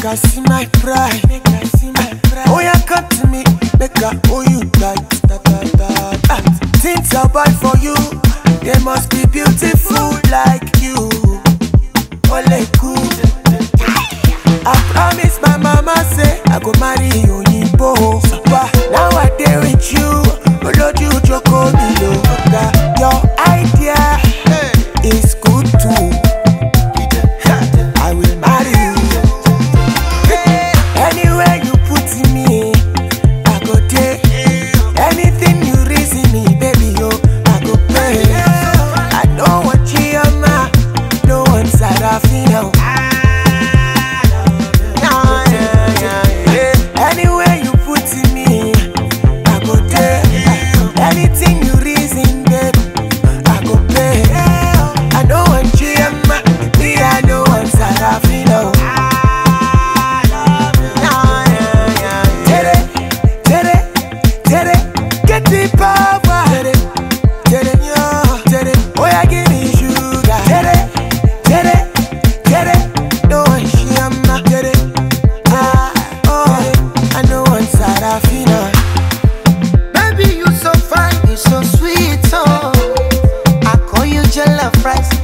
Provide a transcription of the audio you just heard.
I see my pride. Make I see my pride. Oh yeah, come to me, make I hold you tight. Da, da, da, da. Things I buy for you, they must be beautiful like you. Ole cool. I promise my mama say I go marry Oyinbo. But now I dey with you, Oloju Joko Milo. Your idea is good too. I will marry you. Anywhere you put me, I go there. Anything you reason me, baby, yo, I go pay. I don't want Chioma, no one Sarafina. Anywhere you put me, I go there. Anything you reason, baby, I go pay. I know one Chioma, me I know one Sarafina. Tere, tere, tere, get the power. Tere, tere, yo, tere, oh yeah, give me sugar. Tere, tere, tere, no one shama. Tere, ah, oh, I know one Sarafina. Baby, you so fine, you so sweet, oh. I call you jollof rice,